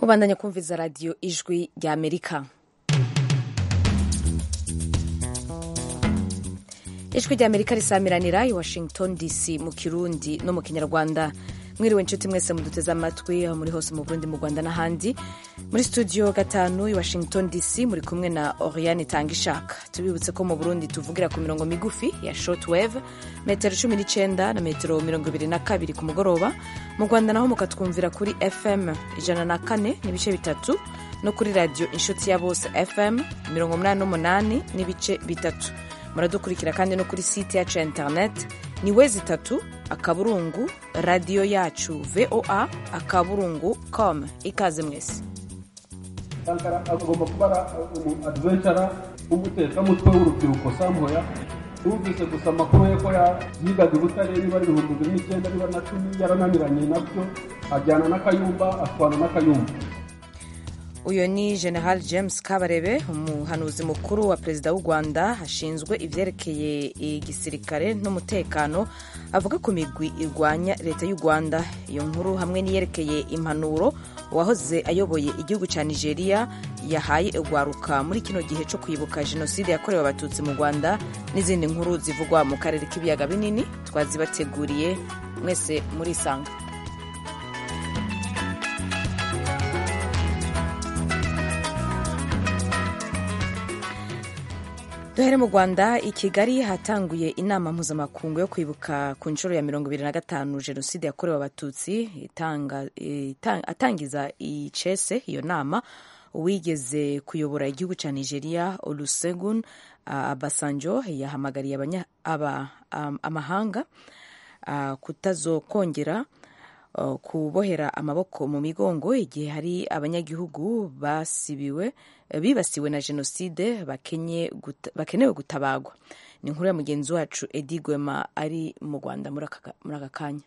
kubandanya kumviza radiyo ijwi rya amerika ijwi rya amerika risamiranira i washington dc mu kirundi no mu kinyarwanda mwiriwe inshuti mwese muduteze amatwi aho muri hose mu burundi mu rwanda n'ahandi muri studio gatanu i washington dc muri kumwe na oriane tangishaka tubibutse ko mu burundi tuvugira ku mirongo migufi ya shortwave metero cumi n'icyenda na metero mirongo ibiri na kabiri ku mugoroba mu rwanda naho mukatwumvira kuri fm ijana na kane n'ibice bitatu no kuri radiyo inshuti ya bose fm mirongo umunani n'umunani n'ibice bitatu muradukurikira kandi no kuri site yacu ya interineti ni wezi itatu akaburungu radiyo yacu voa akaburungu com ikaze mwese sankara agomba kuba umu advencara w'umutekamutwe w'urubyiruko samboya twumvise gusa amakuru ye ko yigaga i butare niba ari ibihumbi bibiri n'icyenda niba na cumi yarananiranye nabyo ajyana n'akayumba atwana n'akayumba uyu ni general james kabarebe umuhanuzi mukuru wa perezida w'u rwanda ashinzwe ibyerekeye igisirikare n'umutekano avuga ku migwi irwanya leta y'u rwanda iyo nkuru hamwe n'iyerekeye impanuro uwahoze ayoboye igihugu cya nigeria yahaye urwaruka muri kino gihe cyo kwibuka jenoside yakorewe abatutsi mu rwanda n'izindi nkuru zivugwa mu karere k'ibiyaga binini twazibateguriye mwese murisanga duhere mu rwanda i kigali hatanguye inama mpuzamakungu yo kwibuka ku nshuro ya mirongo ibiri na gatanu jenoside yakorewe abatutsi atangiza icese iyo nama uwigeze kuyobora igihugu cya nigeria olusegun abasanjo yahamagariye amahanga kutazokongera kubohera amaboko mu migongo igihe hari abanyagihugu basibiwe bibasiwe na jenoside bakenewe gutabagwa ni inkuru ya mugenzi wacu edi gwema ari mu rwanda muri aka kanya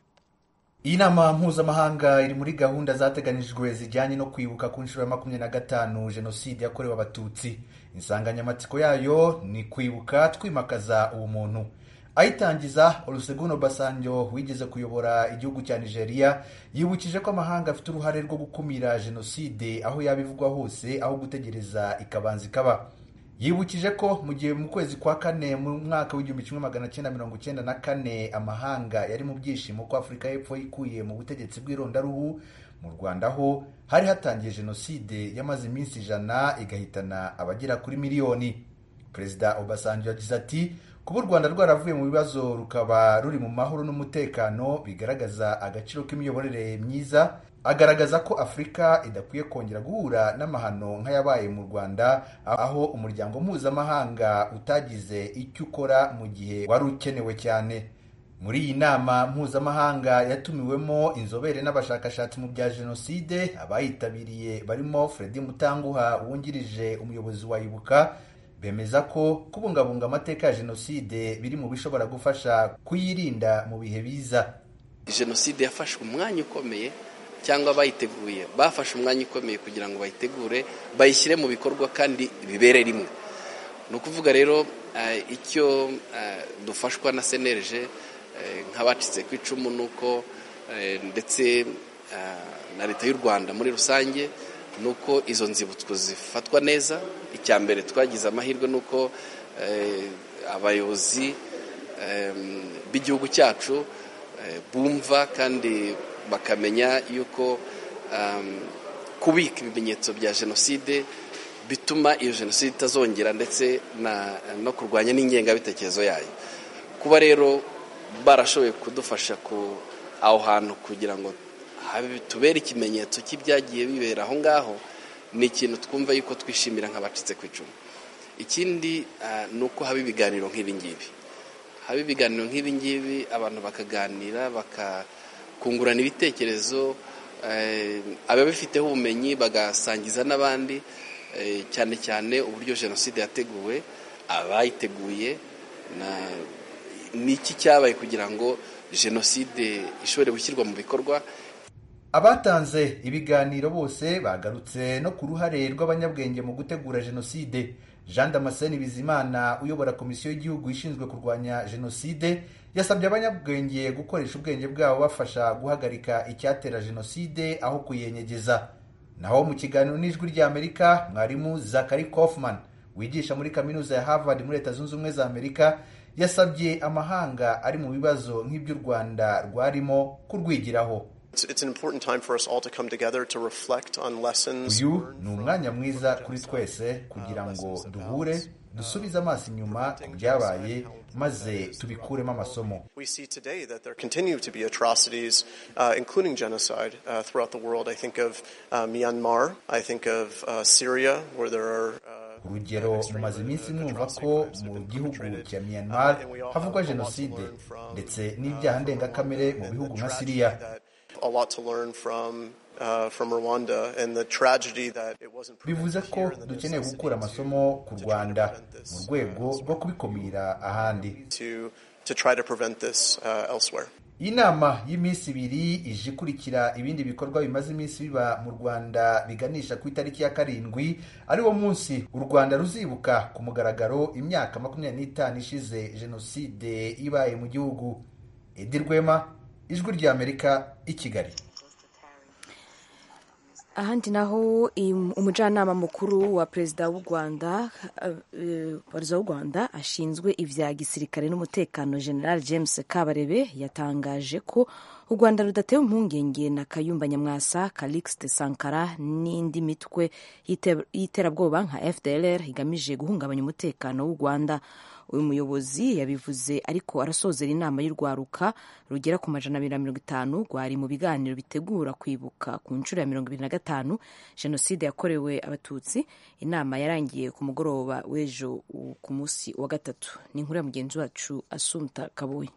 iyi nama mpuzamahanga iri muri gahunda zateganijwe zijyanye no kwibuka ku nshuro ya makumyabiri na gatanu jenoside yakorewe abatutsi insanganyamatsiko yayo ni kwibuka twimakaza ubumuntu ayitangiza olusegun obasanjo wigeze kuyobora igihugu cya nigeria yibukije ko amahanga afite uruhare rwo gukumira jenoside aho yaba ivugwa hose aho gutegereza ikabanza ikaba yibukije ko mu gihe mu kwezi kwa kane mu mwaka w'igihumbi kimwe magana cyenda mirongo icyenda na kane amahanga yari mu byishimo ko afurika y'epfo yikuye mu butegetsi bw'irondaruhu mu rwanda ho hari hatangiye jenoside yamaze iminsi ijana igahitana abagera kuri miliyoni perezida obasanjo yagize ati kuba u rwanda rwaravuye mu bibazo rukaba ruri mu mahoro n'umutekano bigaragaza agaciro k'imiyoborere myiza agaragaza ko afurika idakwiye kongera guhura n'amahano nk'ayabaye mu rwanda aho umuryango mpuzamahanga utagize icyo ukora mu gihe wari ukenewe cyane muri iyi nama mpuzamahanga yatumiwemo inzobere n'abashakashatsi mu bya jenoside abayitabiriye barimo fredi mutanguha wungirije umuyobozi wa ibuka bemeza ko kubungabunga amateka ya jenoside biri mu bishobora gufasha kuyirinda mu bihe biza jenoside yafashe umwanya ukomeye cyangwa bayiteguye bafashe umwanya ukomeye kugira ngo bayitegure bayishyire mu bikorwa kandi bibere rimwe ni ukuvuga rero icyo dufashwa na senereje nk'abacitse ku icumu ni uko ndetse na leta y'u rwanda muri rusange ni uko izo nzibutso zifatwa neza icya mbere twagize amahirwe ni uko abayobozi b'igihugu cyacu bumva kandi bakamenya yuko kubika ibimenyetso bya jenoside bituma iyo jenoside itazongera ndetse no kurwanya n'ingengabitekerezo yayo kuba rero barashoboye kudufasha aho hantu kugira ngo tubere ikimenyetso cy'ibyagiye bibera aho ngaho ni ikintu twumva yuko twishimira nk'abacitse ku icumu ikindi ni uko haba ibiganiro nk'ibi ngibi haba ibiganiro nk'ibi ngibi abantu bakaganira bakakungurana ibitekerezo ababifiteho ubumenyi bagasangiza n'abandi cyane cyane uburyo jenoside yateguwe abayiteguye n'iki cyabaye kugira ngo jenoside ishobore gushyirwa mu bikorwa abatanze ibiganiro bose bagarutse no ku ruhare rw'abanyabwenge mu gutegura jenoside jean damascene bizimana uyobora komisiyo y'igihugu ishinzwe kurwanya jenoside yasabye abanyabwenge gukoresha ubwenge bwabo bafasha guhagarika icyatera jenoside aho kuyenyegeza naho mu kiganiro n'ijwi ry'amerika mwarimu zakari kofman wigisha muri kaminuza ya harvard muri leta zunze ubumwe za amerika yasabye amahanga ari mu bibazo nk'iby'u rwanda rwarimo kurwigiraho uyu ni umwanya mwiza kuri twese kugira ngo duhure dusubize amaso inyuma ku byabaye maze tubikuremo amasomo urugero mumaze iminsi mwumva ko mu gihugu cya myanmar havugwa jenoside ndetse n'ibyaha ndengakamere mu bihugu nka siriya bivuze ko dukeneye gukura amasomo ku rwanda mu rwego rwo kubikumira ahandi iyi nama y'iminsi ibiri ije ikurikira ibindi bikorwa bimaze iminsi biba mu rwanda biganisha ku itariki ya karindwi ariwo munsi u rwanda ruzibuka ku mugaragaro imyaka makumyabiri n'itanu ishize jenoside ibaye mu gihugu edi rwema ijwi ry'amerika i kigali ahandi naho umujyanama mukuru wa perezida w'u rwanda perezida w'u rwanda ashinzwe ibya gisirikare n'umutekano general james kabarebe yatangaje ko u rwanda rudatewe impungenge na kayumba nyamwasa calixte sankara n'indi mitwe y'iterabwoba nka fdlr igamije guhungabanya umutekano w'u rwanda uyu muyobozi yabivuze ariko arasozera inama y'urwaruka rugera ku majana abiri na mirongo itanu rwari mu biganiro bitegura kwibuka ku nshuro ya mirongo ibiri na gatanu jenoside yakorewe abatutsi inama yarangiye ku mugoroba w'ejo ku munsi wa gatatu ni inkuru ya mugenzi wacu asumta kabuye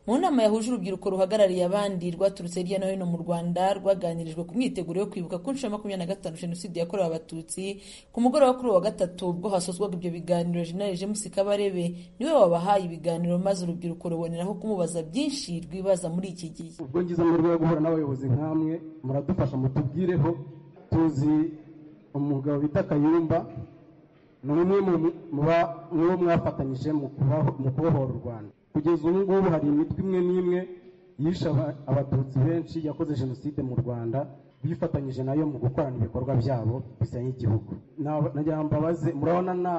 mu nama yahuje urubyiruko ruhagarariye abandi rwaturutse hirya no hino mu rwanda rwaganirijwe ku myiteguro yo kwibuka ku nshuro ya makumyabiri na gatanu jenoside yakorewe abatutsi ku mugoroba kuri uwa gatatu ubwo hasozwaga ibyo biganiro jenali james kabarebe niwe wabahaye ibiganiro maze urubyiruko ruboneraho kumubaza byinshi rwibaza muri iki gihe ubwo ngize amahirwe yo guhura n'abayobozi nk'amwe muradufasha mutubwireho tuzi umugabo bita kayumba ni umwe mu bo mwafatanyije mu kubohora u rwanda kugeza ubu ngubu hari imitwe imwe n'imwe yishe abatutsi benshi yakoze jenoside mu rwanda bifatanyije nayo mu gukorana ibikorwa byabo bisenya igihugu nagira ngo mbabaze murabona nta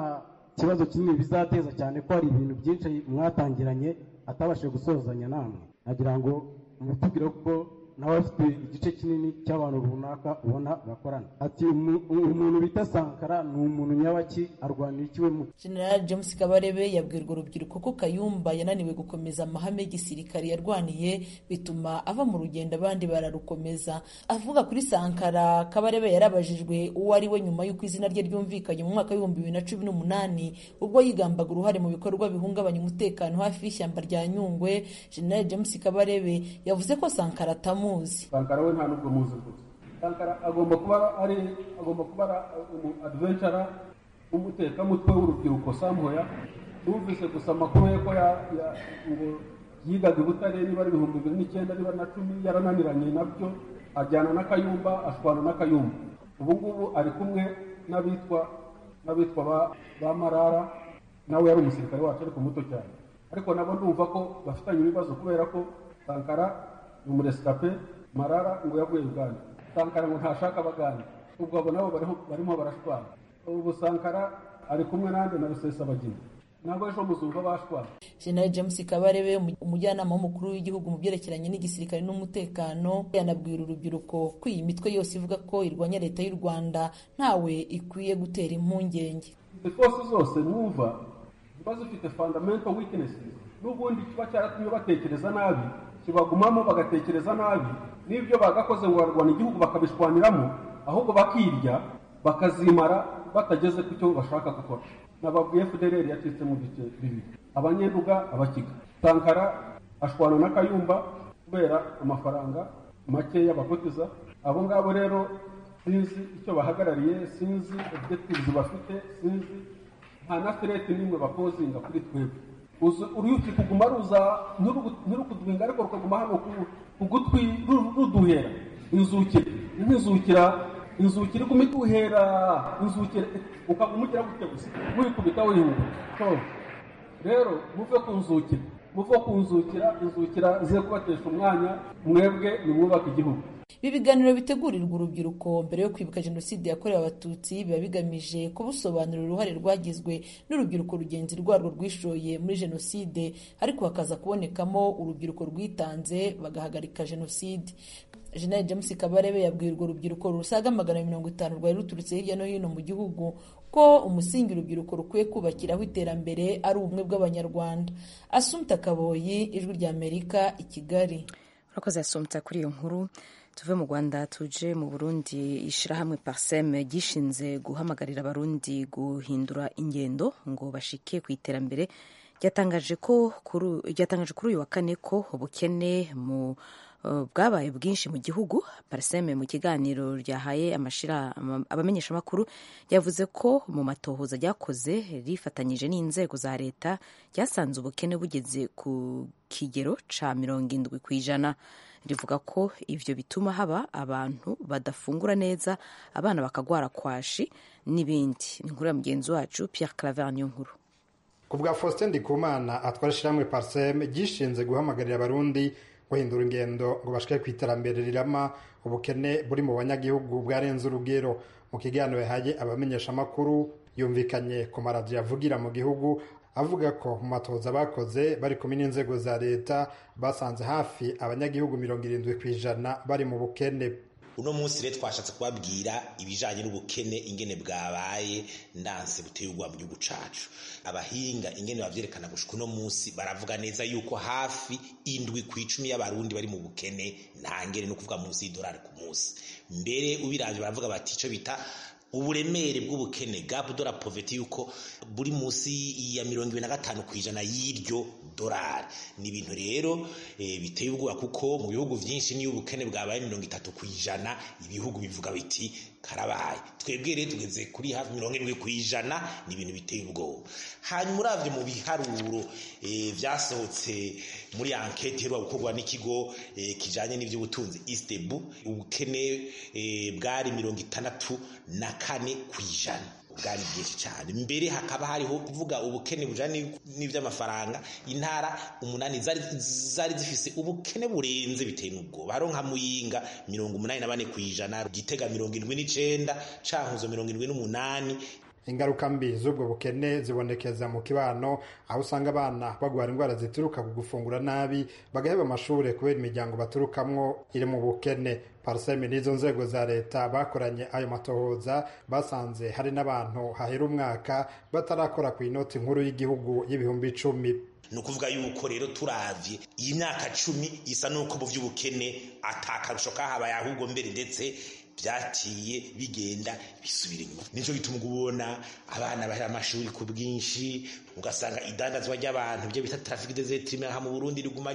kibazo kinini bizateza cyane ko hari ibintu byinshi mwatangiranye atabashije gusozanya namwe nagira ngo mutubwire kuko nawe afite igice kinini cy'abantu runaka ubona bakorana ati umuntu bita sankara ni umuntu nyabaki arwanira ikiwe mu general james kabarebe yabwira urwo rubyiruko ko kayumba yananiwe gukomeza amahame y'igisirikare yarwaniye bituma ava mu rugendo abandi bararukomeza avuga kuri sankara kabarebe yarabajijwe uwo ari we nyuma y'uko izina rye ryumvikanye mu mwaka w'ibihumbi bibiri na cumi n'umunani ubwo yigambaga uruhare mu bikorwa bihungabanya umutekano hafi y'ishyamba rya nyungwe general james kabarebe yavuze ko sankara atamu sankara we nta nubwo muzi gusa sankara agomba kuba ari agomba kuba umu adventura w'umutekamutwe w'urubyiruko samuya numvise gusa amakuru ye ko ngo yigaga i butare niba ari ibihumbi bibiri n'icyenda niba na cumi yarananiranye nabyo ajyana n'akayumba ashwana n'akayumba ubu ngubu ari kumwe n'abitwa n'abitwa ba marara nawe yari umusirikare wacu ariko muto cyane ariko nabo ndumva ko bafitanye ibibazo kubera ko sankara ni umuresitape marara ngo yavuye uganda sankara ngo ntashaka abaganda ubwo abo nabo barimo barashwana ubu sankara ari kumwe nande na rusesabagina ntabwo ejo muzumva bashwana general james kabarebe umujyanama w'umukuru w'igihugu mu byerekeranye n'igisirikare n'umutekano yanabwira urubyiruko ko iyi mitwe yose ivuga ko irwanya leta y'u rwanda ntawe ikwiye gutera impungenge force zose mwumva ziba zifite fundamental weaknesses n'ubundi kiba cyaratumye batekereza nabi kibagumamo bagatekereza nabi n'ibyo bagakoze ngo barwana igihugu bakabishwanyiramo ahubwo bakirya bakazimara batageze ku cyo bashaka gukora nababwiye fudereri yacitse mu bice bibiri abanyenduga abakiga sankara ashwana na kayumba kubera amafaranga make y'abakotiza abo ngabo rero sinzi icyo bahagarariye sinzi objectives bafite sinzi nta na fireti n'imwe bapozinga kuri twebwe uruyuki kuguma ruza ntirukudwinga ariko rukaguma hano ku gutwi ruduhera inzukira nk'inzukira inzukira iguma ituhera inzukira ukaguma ugira gutya gusa wikubita wihunga rero muve ku nzukira muve ku nzukira inzukira ze kubatesha umwanya mwebwe nimwubaka igihugu ibi biganiro bitegurirwa urubyiruko mbere yo kwibuka jenoside yakorewe abatutsi biba bigamije kubusobanurira uruhare rwagizwe n'urubyiruko rugenzi rwarwo rwishoye muri jenoside ariko hakaza kubonekamo urubyiruko rwitanze bagahagarika jenoside Jenerali James Kabarebe yabwiye urwo rubyiruko rusaga magana mirongo itanu rwari ruturutse hirya no hino mu gihugu ko umusingi urubyiruko rukwiye kubakiraho iterambere ari ubumwe bw'abanyarwanda asumta kaboyi ijwi rya amerika i kigali urakoze yasumta kuri iyo nkuru tuve mu rwanda tuje mu burundi ishyirahamwe pariseme ryishinze guhamagarira abarundi guhindura ingendo ngo bashike ku iterambere ryatangaje kuri uyu wa kane ko ubukene mu bwabaye bwinshi mu gihugu pariseme mu kiganiro ryahaye abamenyeshamakuru yavuze ko mu matohoza ryakoze rifatanyije n'inzego za leta ryasanze ubukene bugeze ku kigero cya mirongo indwi ku ijana rivuga ko ibyo bituma haba abantu badafungura neza abana bakagwara kwashi n'ibindi inkuru ya mugenzi wacu Pierre Claver niyo nkuru ku bwa Faustin Ndikumana atwara ishyirahamwe pariseme ryishinze guhamagarira abarundi guhindura ingendo ngo bashike ku iterambere rirama ubukene buri mu banyagihugu bwarenze urugero mu kiganiro yahaye abamenyeshamakuru yumvikanye ku maradiyo avugira mu gihugu avuga ko mu matoza bakoze bari kumwe n'inzego za leta basanze hafi abanyagihugu mirongo irindwi ku ijana bari mu bukene uno munsi rero twashatse kubabwira ibijyanye n'ubukene ingene bwabaye ndanse buteye ubwoba mu gihugu cyacu abahinga ingene babyerekana gushika uno munsi baravuga neza yuko hafi indwi ku icumi y'abarundi bari mu bukene nta ngere no kuvuga munsi y'idolari ku munsi mbere ubirangije baravuga bati icyo bita uburemere bw'ubukene gapu dora poveti yuko buri munsi ya mirongo ibiri na gatanu ku ijana y'iryo dorari ni ibintu rero biteye ubwoba kuko mu bihugu byinshi niyo ubukene bwabaye mirongo itatu ku ijana ibihugu bivuga biti karabaye twebwe rero tugeze kuri hafi mirongo irindwi ku ijana ni ibintu biteye ubwoba hanyuma urabye mu biharuro byasohotse muri anketi iheruka gukorwa n'ikigo kijyanye n'iby'ubutunzi isitebu ubukene bwari mirongo itandatu na kane ku ijana bwari bwinshi cyane mbere hakaba hariho kuvuga ubukene bujyanye n'iby'amafaranga intara umunani zari zifise ubukene burenze bitewe n'ubwoba hariho nka muyinga mirongo umunani na bane ku ijana gitega mirongo irindwi n'icyenda cankuzo mirongo irindwi n'umunani ingaruka mbi z'ubwo bukene zibonekeza mu kibano aho usanga abana bagwara indwara zituruka ku gufungura nabi bagaheba amashuri kubera imiryango baturukamwo iri mu bukene pariseme n'izo nzego za leta bakoranye ayo matohoza basanze hari n'abantu hahera umwaka batarakora ku inoti nkuru y'igihugu y'ibihumbi icumi ni ukuvuga yuko rero turabye iyi myaka cumi isa n'uko mu by'ubukene atakarusho kahabaye ahubwo mbere ndetse byatiye bigenda bisubira inyuma nicyo bituma ubona abana bahera amashuri ku bwinshi ugasanga idandazwa ry'abantu byo bita tarafike dezetirime aha mu burundi riguma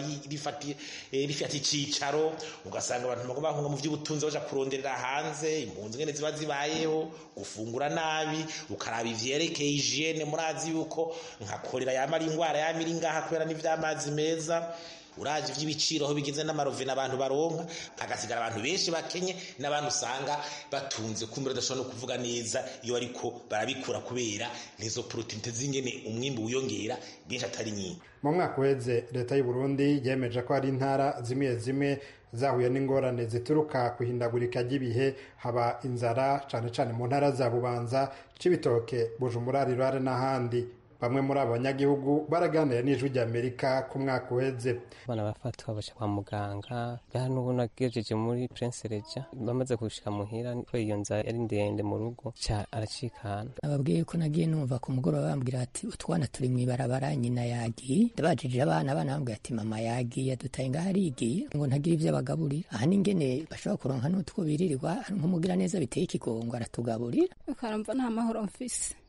rifata icyicaro ugasanga abantu bagomba bahunga mu by'ubutunzi baja kuronderera hanze impunzi ngene ziba zibayeho gufungura nabi ukaraba ivyerekeye hijiyene murazi yuko nka korera yama ari indwara yama iri ngaha kubera n'ivy'amazi meza uraje iby'ibiciro aho bigeze n'amarovena abantu baronka hagasigara abantu benshi bakenye n'abantu usanga batunze kumbe badashobora no kuvuga neza iyo ariko barabikura kubera nizo porotinite z'ingene umwimbi wiyongera benshi atari nyinshi mu mwaka uheze leta y'u Burundi yemeje ko hari intara zimwe zimwe zahuye n'ingorane zituruka ku ihindagurika ry'ibihe haba inzara cyane cyane mu ntara za bubanza cibitoke bujumbura rirare n'ahandi bamwe muri abo banyagihugu baraganira n'ijwi ry'amerika ku mwaka uheze abana bafatwa baja kwa muganga hano ubu nagejeje muri prince reja bamaze gushika muhira ko iyo nzara yari ndende mu rugo ca aracikana ababwiye ko nagiye numva ku mugoroba bambwira ati utwana turi mw'ibarabara nyina yagiye ndabajije abana abana bambwira ati mama yagiye adutaye ngaho arigiye ngo ntagire ivyo abagaburira aha n'ingene bashobora kuronka n'utwo biririrwa nk'umugira neza biteye ikigongo aratugaburira ukaramva nta mahoro mfise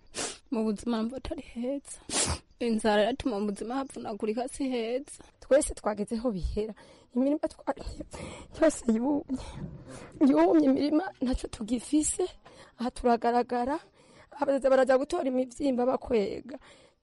mu buzima mva atari heza inzara iratuma mu buzima havunagurika si heza twese twageze aho bihera imirima twarimye yose yumye yumye imirima ntacyo tugifise aha turagaragara abazaza barajya gutora imibyimba bakwega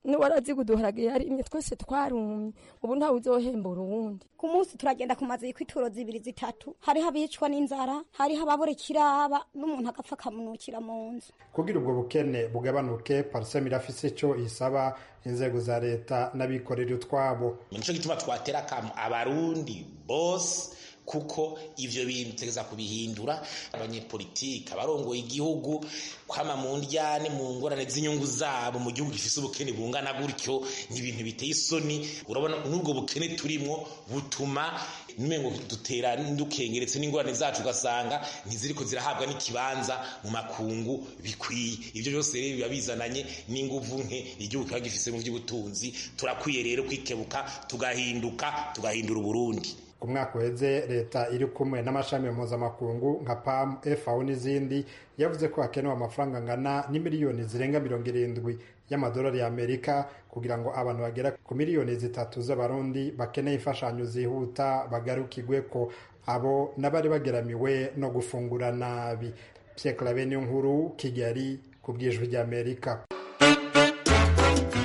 n'uwaraziga uduharage yarimye twese twarumye ubu ntawe uzohembura uwundi ku munsi turagenda ku mazu y'ituro zibiri zitatu hariho abicwa n'inzara hariho ababorekira aba n'umuntu agapfa akamunukira mu nzu kugira ubwo bukene bugabanuke pariseme irafise icyo isaba inzego za leta n'abikorera utwabo nicyo gituma twatera akamu abarundi bose kuko ibyo bintu biteza kubihindura abanyepolitiki abarongoye igihugu kwama mu ndyane mu ngorane z'inyungu zabo mu gihugu gifite ubukene bungana gutyo ni ibintu biteye isoni urabona n'ubwo bukene turimo butuma n'umengo dutera dukengeretse n'ingorane zacu ugasanga ntiziriko zirahabwa n'ikibanza mu makungu bikwiye ibyo byose rero biba bizananye n'inguvu nke igihugu kiba gifite mu by'ubutunzi turakwiye rero kwikebuka tugahinduka tugahindura uburundi umwaka uheze leta iri kumwe n'amashami mpuzamakungu nka pamu efawo n'izindi yavuze ko hakenewe amafaranga angana n'imiliyoni zirenga mirongo irindwi y'amadolari y'amerika kugira ngo abantu bagera ku miliyoni zitatu z'abarundi bakeneye imfashanyo zihuta bagarukirwe ko abo n'abari bageramiwe no gufungura nabi pierre claver nkuru kigali ku bw'ijwi ry'amerika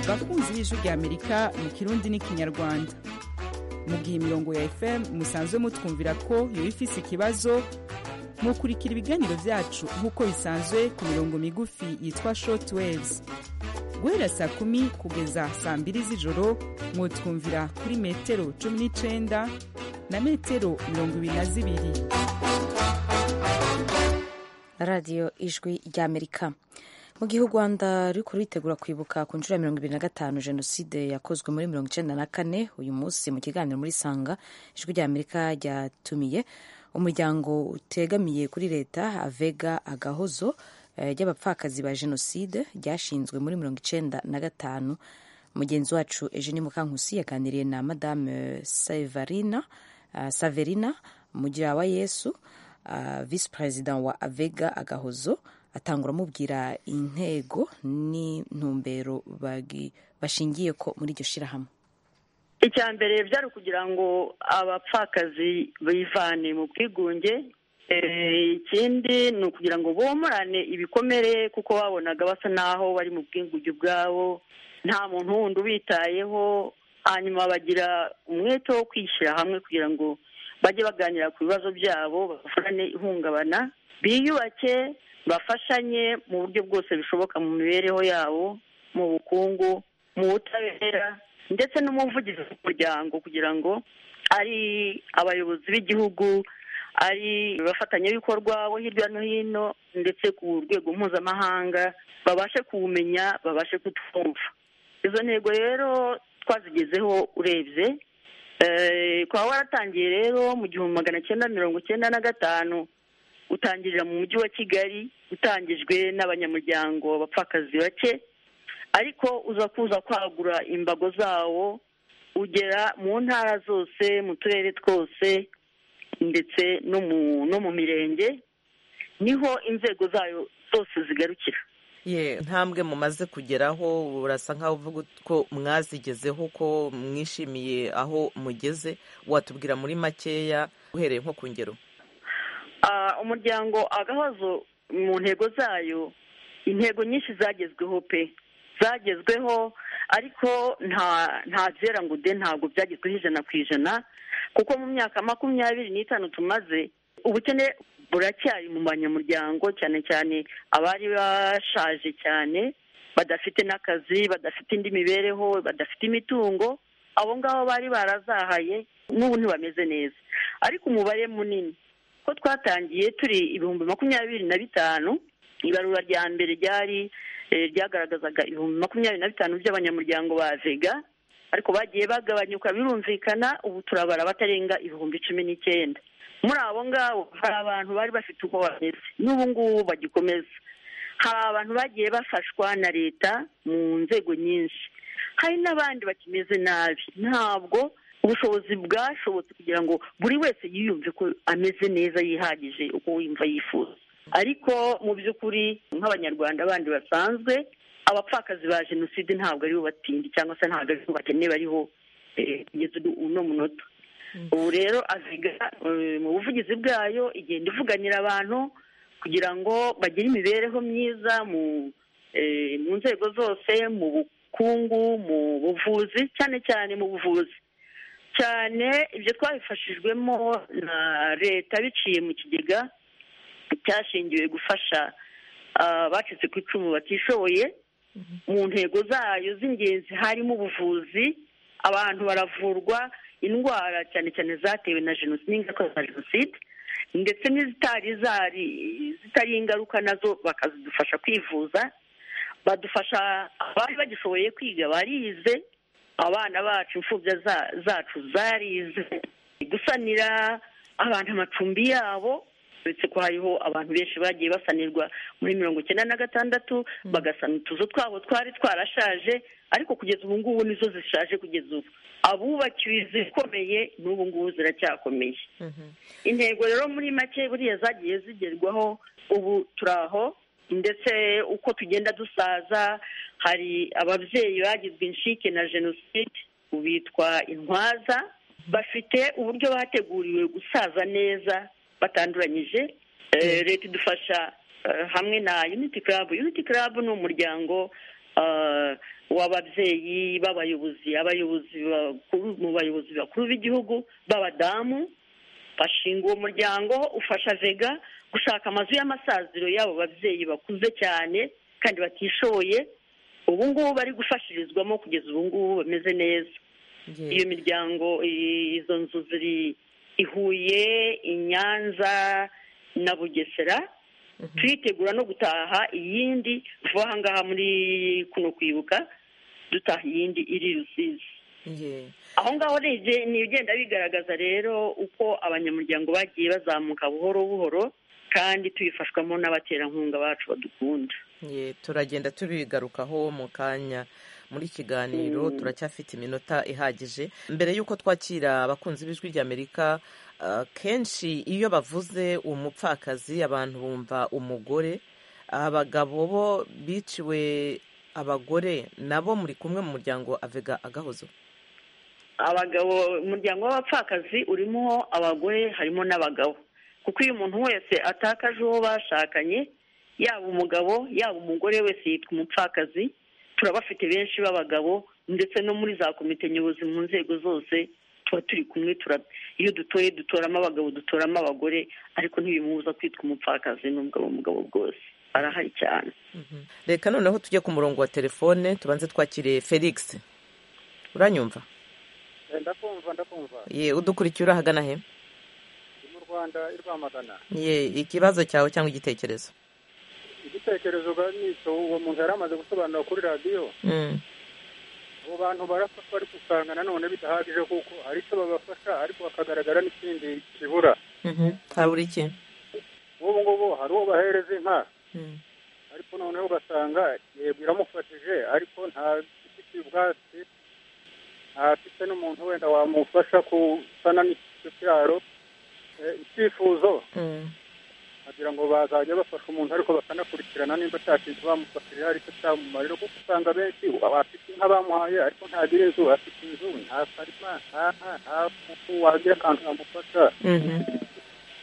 bakunzi b'ijwi ry'amerika mu kirundi n'ikinyarwanda mu gihe imirongo ya fm musanzwe mutwumvira ko yoba ifise ikibazo mukurikira ibiganiro byacu nk'uko bisanzwe ku mirongo migufi yitwa short waves guhera saa kumi kugeza saa mbiri z'ijoro mwotwumvira kuri metero cumi n'icenda na metero mirongo ibiri na zibiri radiyo ijwi ry'amerika mu gihe u rwanda ruri kuritegura kwibuka ku nshuro ya mirongo ibiri na gatanu jenoside yakozwe muri mirongo icyenda na kane uyu munsi mu kiganiro muri sanga ijwi rya amerika ryatumiye umuryango utegamiye kuri leta avega agahozo ry'abapfakazi ba jenoside ryashinzwe muri mirongo icyenda na gatanu mugenzi wacu eugene mukankusi yaganiriye na madame saverina saverina mugira wa yesu visi perezida wa avega agahozo atangura amubwira intego n'intumbero bashingiye ko muri iryo shyirahamwe icya mbere byari ukugira ngo abapfakazi bivane mu bwigunge ikindi ni ukugira ngo bomorane ibikomere kuko babonaga basa n'aho bari mu bwinguge ubwabo nta muntu wundi ubitayeho hanyuma bagira umwete wo kwishyira hamwe kugira ngo bajye baganira ku bibazo byabo bakorane ihungabana biyubake bafashanye mu buryo bwose bishoboka mu mibereho yabo mu bukungu mu butabera ndetse n'umuvugizi w'umuryango kugira ngo ari abayobozi b'igihugu ari abafatanyabikorwa bo hirya no hino ndetse ku rwego mpuzamahanga babashe kuwumenya babashe kutwumva izo ntego rero twazigezeho urebye kwa waratangiye rero mu gihumbi magana cyenda mirongo cyenda na gatanu utangirira mu mujyi wa kigali utangijwe n'abanyamuryango bapfakazi bake ariko uza kuza kwagura imbago zawo ugera mu ntara zose mu turere twose ndetse no mu mirenge niho inzego zayo zose zigarukira ntambwe mumaze kugeraho urasa nkaho uvuga ko mwazigezeho ko mwishimiye aho mugeze watubwira muri makeya uhereye nko ku ngero umuryango agahozo mu ntego zayo intego nyinshi zagezweho pe zagezweho ariko nta zera ngo de ntabwo byagezweho ijana ku ijana kuko mu myaka makumyabiri n'itanu tumaze ubukene buracyari mu banyamuryango cyane cyane abari bashaje cyane badafite n'akazi badafite indi mibereho badafite imitungo abo ngabo bari barazahaye n'ubu ntibameze neza ariko umubare munini ko twatangiye turi ibihumbi makumyabiri na bitanu ibarura rya mbere ryari ryagaragazaga ibihumbi makumyabiri na bitanu by'abanyamuryango ba vega ariko bagiye bagabanyuka birumvikana ubu turabara batarenga ibihumbi cumi n'icyenda muri abo ngabo hari abantu bari bafite uko bameze n'ubu ngubu bagikomeza hari abantu bagiye bafashwa na leta mu nzego nyinshi hari n'abandi bakimeze nabi ntabwo ubushobozi bwashobotse kugira ngo buri wese yiyumve ko ameze neza yihagije uko wumva yifuza ariko mu by'ukuri nk'abanyarwanda bandi basanzwe abapfakazi ba jenoside ntabwo aribo batindi cyangwa se ntabwo aribo bakene bariho kugeza uno munota ubu rero aziga mu buvugizi bwayo igenda ivuganira abantu kugira ngo bagire imibereho myiza mu nzego zose mu bukungu mu buvuzi cyane cyane mu buvuzi cyane ibyo twabifashijwemo na leta biciye mu kigega cyashingiwe gufasha abacitse ku icumu batishoboye mu ntego zayo z'ingenzi harimo ubuvuzi abantu baravurwa indwara cyane cyane zatewe na jenoside n'ingaruka za jenoside ndetse n'izitari zari zitari ingaruka nazo bakazidufasha kwivuza badufasha abari bagishoboye kwiga barize abana bacu imfubya za- zacu zarize gusanira abantu amacumbi yabo uretse ko hariho abantu benshi bagiye basanirwa muri mirongo icyenda na gatandatu bagasana utuzu twabo twari twarashaje ariko kugeza ubu ngubu nizo zishaje kugeza ubu abubakiwe izikomeye n'ubu ngubu ziracyakomeye intego rero muri make buriya zagiye zigerwaho ubu turaho ndetse uko tugenda dusaza hari ababyeyi bagizwe inshike na jenoside bitwa intwaza bafite uburyo bateguriwe gusaza neza batanduranyije Eh, leta idufasha eh, hamwe na unity club unity club ni umuryango eh, w'ababyeyi b'abayobozi abayobozi bakuru mu bayobozi bakuru b'igihugu b'abadamu bashinga uwo muryango ufasha vega gushaka amazu y'amasaziro y'abo babyeyi bakuze cyane kandi batishoboye ubu ngubu bari gufashirizwamo kugeza ubu ngubu bameze neza iyo miryango i- izo nzu ziri i Huye i Nyanza na Bugesera turitegura no gutaha iyindi tuva aha ngaha muri kuno kwibuka dutaha iyindi iri Rusizi Yeah. aho ngaho rege ni ugenda bigaragaza rero uko abanyamuryango bagiye bazamuka buhoro buhoro kandi tubifashwamo n'abaterankunga bacu badukunda Ye, turagenda tubigarukaho mu kanya muri kiganiro Mm. turacyafite iminota ihagije mbere y'uko twakira abakunzi b'ijwi ry'amerika ah, kenshi iyo bavuze umupfakazi abantu bumva umugore abagabo bo biciwe abagore nabo muri kumwe mu muryango avega agahozo abagabo umuryango w'abapfakazi urimo abagore harimo n'abagabo kuko iyo umuntu wese atakaje uwo bashakanye yaba umugabo yaba umugore wese yitwa umupfakazi turabafite benshi b'abagabo ndetse no muri za komite nyobozi mu nzego zose tuba turi kumwe tura- iyo dutoye dutoramo abagabo dutoramo abagore ariko ntibimubuza kwitwa umupfakazi n'ubwo aba umugabo bwose arahari cyane reka noneho tujye ku murongo wa telefone tubanze twakire felix uranyumva ndakumva ndakumva ye udukurikiye urahagana he ndi mu rwanda i rwamagana ye ikibazo cyawe cyangwa igitekerezo igitekerezo nicyo uwo muntu yari amaze gusobanura kuri radiyo Mm. abo bantu barafatwa ariko usanga nanone bidahagije kuko hari icyo babafasha ariko hakagaragara n'ikindi kibura Mhm. habura iki nk'ubu ngubu hari uwo bahereza inka Mm. ariko noneho ugasanga yego iramufashije ariko ntafite ubwatsi ntafite n'umuntu wenda wamufasha gusana n'icyo kiraro Eh, icyifuzo Mm. kugira ngo bazajya bafasha umuntu ariko bakanakurikirana nimba nta kintu bamufashije hari icyo cyamumarira kuko usanga benshi abafite inka bamuhaye ariko ntagira inzu afite inzu nta karima nta nka nta kuku wagira akantu kamufasha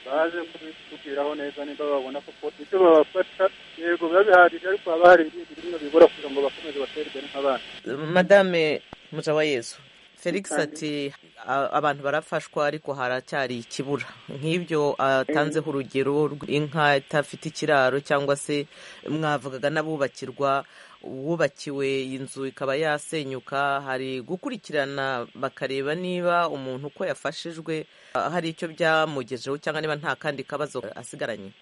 baje kubitubwiraho neza niba babona kuko ibyo babafasha yego biba bihagije ariko haba hari ibindi bimwe bibura kugira ngo bakomeze batere imbere nk'abandi madame mujawayezu felix ati "A- abantu barafashwa ariko haracyari ikibura nk'ibyo atanzeho urugero rw'inka itafite ikiraro cyangwa se mwavugaga n'abubakirwa uwubakiwe inzu ikaba yasenyuka hari gukurikirana bakareba niba umuntu uko yafashijwe ah, hari icyo byamugejeho cyangwa niba nta kandi kabazo asigaranye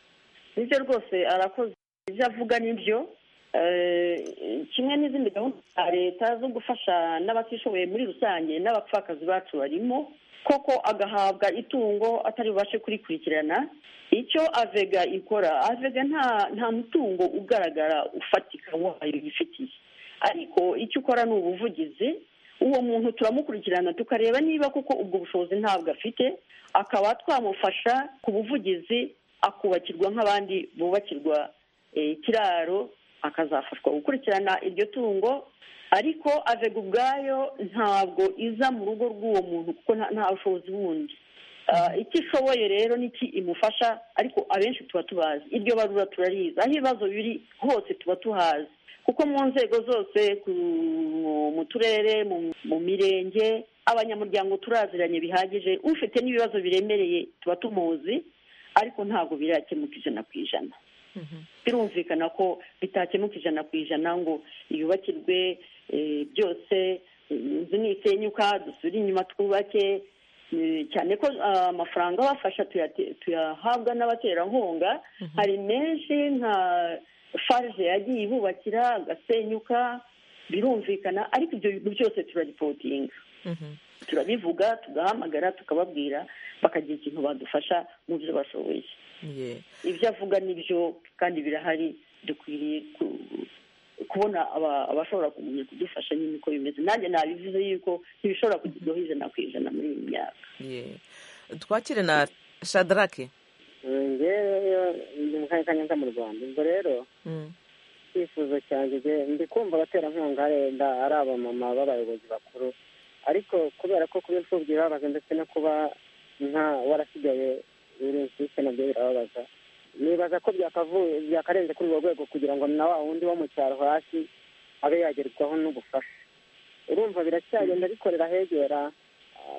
nibyo rwose arakoze ibyo avuga nibyo Eh, kimwe n'izindi gahunda za leta zo gufasha n'abatishoboye muri rusange n'abapfakazi bacu barimo koko agahabwa itungo atari bubashe kurikurikirana icyo avega ikora avega nta nta mutungo ugaragara ufatika wayo yifitiye ariko icyo ukora ni ubuvugizi uwo muntu turamukurikirana tukareba niba koko ubwo bushobozi ntabwo afite akaba twamufasha ku buvugizi akubakirwa nk'abandi bubakirwa eh, ikiraro akazafashwa gukurikirana iryo tungo ariko avega ubwayo ntabwo iza mu rugo rw'uwo muntu kuko nta- nta bushobozi bundi Ah, icyo ishoboye rero n'iki imufasha ariko abenshi tuba tubazi iryo barura turarizi aho ibibazo biri hose tuba tuhazi kuko mu nzego zose ku- mu turere mu- mu mirenge abanyamuryango turaziranye bihagije ufite n'ibibazo biremereye tuba tumuzi ariko ntabwo birakemuka ijana ku ijana birumvikana ko bitakemuka ijana ku ijana ngo yubakirwe eh, byose inzu ntisenyuka dusubire inyuma twubake cyane ko amafaranga bafasha tuyahabwa n'abaterankunga hari menshi nka farge yagiye ibubakira agasenyuka birumvikana ariko ibyo bintu byose turaripotinga turabivuga tugahamagara tukababwira bakagira ikintu badufasha mu byo bashoboye ibyo avuga nibyo kandi birahari dukwiriye kubona abashobora kudufasha nyine uko bimeze nanjye nabivuze yuko ntibishobora kugerwaho ijana ku ijana muri iyi myaka twakire na shadarake ngewe ndi mu karere ka nyanza mu rwanda ubwo rero icyifuzo cyanjye ndi kumva abaterankunga wenda ari abamama b'abayobozi bakuru ariko kubera ko kuba imfubyi birababaza ndetse no kuba nta warasigaye uri inshyushyu nabyo birababaza nibaza ko byakarenze kuri urwo rwego kugira ngo na wa wundi wo mu cyaro hasi abe yagerwaho n'ubufasha urumva biracyagenda bikorera hegera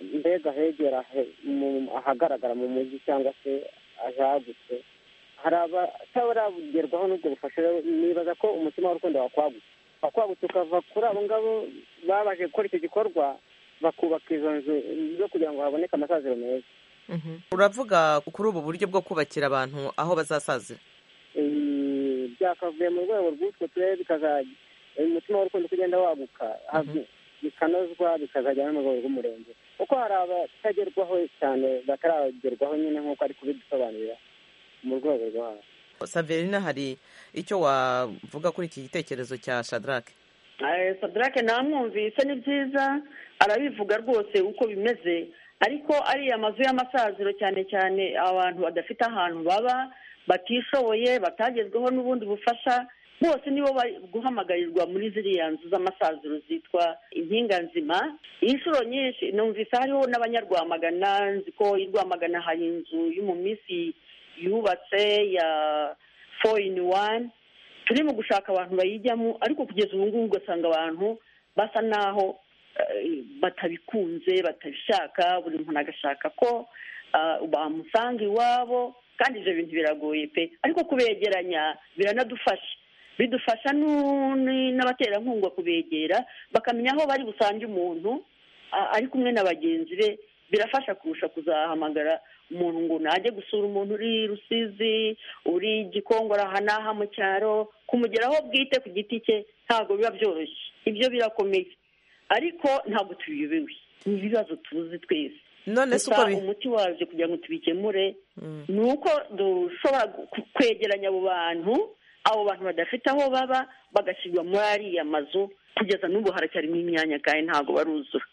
mbega hegera ahagaragara mu mujyi cyangwa se ahagutse hari abatarabugerwaho n'ubwo bufasha nibaza ko umutima w'urukundo wakwagutse wakwagutse ukava kuri abo ngabo babaje gukora icyo gikorwa bakubaka izo nzu zo kugira ngo haboneke amasaziro meza uravuga kuri ubu buryo bwo kubakira abantu aho bazasazira byakavuye mu rwego rw'utwo turere bikazajya umutima w'urukundo ukagenda waguka bikanozwa bikazajya no mu rwego rw'umurenge kuko hari abatagerwaho cyane bataragerwaho nyine nk'uko ari kubidusobanurira mu rwego rwo hasi saverina hari icyo wavuga kuri iki gitekerezo cya shadarake sadarake namwumvise ni byiza arabivuga rwose uko bimeze ariko ariya mazu y'amasaziro cyane cyane abantu badafite ahantu baba batishoboye batagezweho n'ubundi bufasha bose nibo bari guhamagarirwa muri ziriya nzu z'amasaziro zitwa inkinga nzima inshuro nyinshi numvise hariho n'abanyarwamagana nzi ko i rwamagana hari inzu y'umuminsi yubatse ya foru ini wani turi mu gushaka abantu bayijyamo ariko kugeza ubu ngubu ugasanga abantu basa naho batabikunze batabishaka buri muntu agashaka ko bamusanga iwabo kandi ibyo bintu biragoye pe ariko kubegeranya biranadufasha bidufasha n'abaterankunga kubegera bakamenya aho bari busange umuntu ari kumwe na bagenzi be birafasha kurusha kuzahamagara umuntu ngo najye gusura umuntu uri rusizi uri gikongora aha n'aha mu cyaro kumugeraho bwite ku giti cye ntabwo biba byoroshye ibyo birakomeye ariko ntabwo tubiyobewe ni ibibazo tuzi twese gusa umuti wabyo kugira ngo tubikemure ni uko dushobora kwegeranya abo bantu abo bantu badafite aho baba bagashyirwa muri ariya mazu kugeza n'ubu haracyarimo imyanya kandi ntabwo baruzura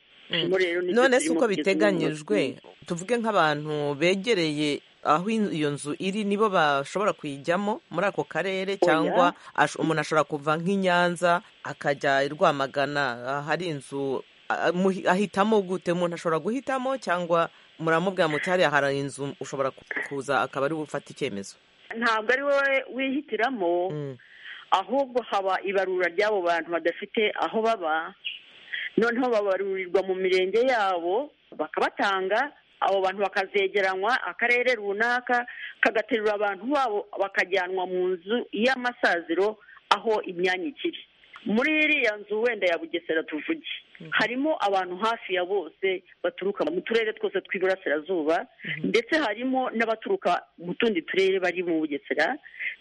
none se uko biteganyijwe tuvuge nk'abantu begereye aho iyo nzu iri nibo bashobora kuyijyamo muri ako karere cyangwa umuntu ashobora kuva nk'i nyanza akajya i rwamagana hari inzu ahitamo gute umuntu ashobora guhitamo cyangwa muramubwira muti hariya hari inzu ushobora kuza akaba ari bufate icyemezo ntabwo ari wowe wihitiramo ahubwo haba ibarura ry'abo bantu badafite aho baba noneho babarurirwa mu mirenge yabo bakabatanga abo bantu bakazegeranywa akarere runaka kagaterura abantu babo bakajyanwa mu nzu y'amasaziro aho imyanya ikiri muri iriya nzu wenda ya bugesera tuvuge harimo abantu hafi ya bose baturuka mu turere twose tw'iburasirazuba ndetse harimo n'abaturuka mu tundi turere bari mu bugesera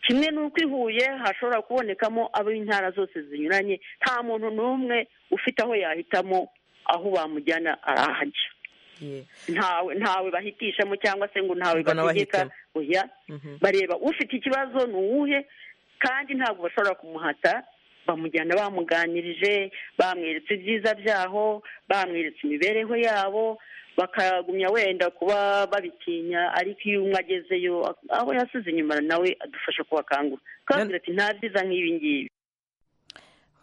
kimwe n'uko i huye hashobora kubonekamo ab'intara zose zinyuranye nta muntu n'umwe ufite aho yahitamo aho bamujyana arahajya ntawe ntawe bahitishamo cyangwa se ngo ntawe bategeka oya bareba ufite ikibazo ni uwuhe kandi ntabwo bashobora kumuhata bamujyana bamuganirije bamweretse ibyiza byaho bamweretse imibereho yabo bakagumya wenda kuba babitinya ariko iyo umwe agezeyo abo yasize inyuma nawe adufasha kubakangura kandi ati nta byiza nk'ibi ngibi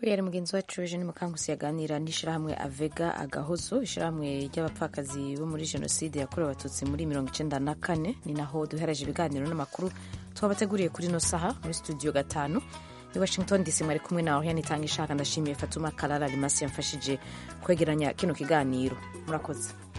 yari mugenzi wacu eugene mukangusi yaganira n'ishyirahamwe avega agahozo ishyirahamwe ry'abapfakazi bo muri jenoside yakorewe abatutsi muri mirongo icyenda na kane ni naho duhereje ibiganiro n'amakuru twabateguriye kuri ino saha muri studio gatanu i washington dc mwari kumwe nawe yanitanga ishaka ndashimiye fatuma karara rimasi yamfashije kwegeranya kino kiganiro murakoze